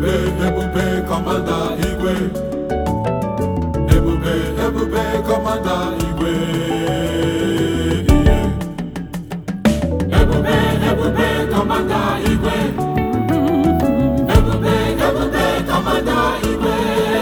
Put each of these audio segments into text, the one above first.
ebube ebube kọmanda igwe ebube ebube kọmanda igwe ihe ebube ebube kọmanda igwe ebube ebube kọmanda igwe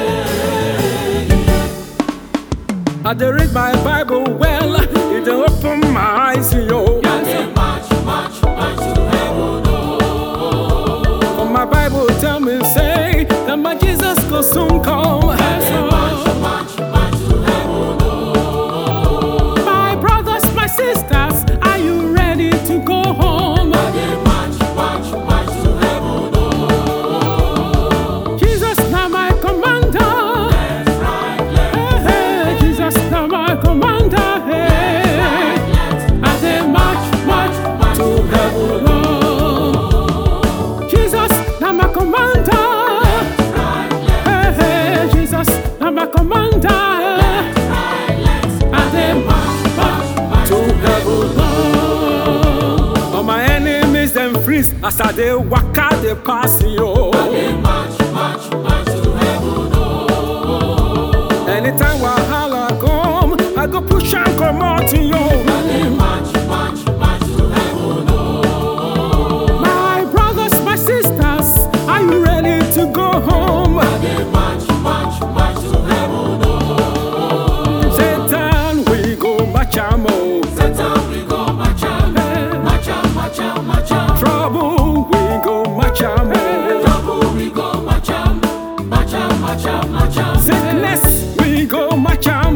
I dey read my Bible well, it dey open my eyes, yo. march march march to heaven For my Bible tell me say that my Jesus go soon come. march march march to heaven My brothers, my sisters, are you ready to go home? march march march to heaven Jesus now my commander. right Hey, hey, Jesus now my commander. Hey, I dey march, march, march to heaven. oh. Jesus now my commander. Hey, hey, Jesus now my commander. I dey march, march, march to heaven. oh. All my enemies them freeze as I dey waka dey pass yo. march march march to heaven Anytime wahala come, I go push and come out yo. march march march to heaven My brothers, my sisters, are you ready to go home? march march march to heaven Satan, we go march am oh. Satan we go march am march am march am march am Trouble, we go march am oh. trouble we go march am march am march am march am Sickness, we go march am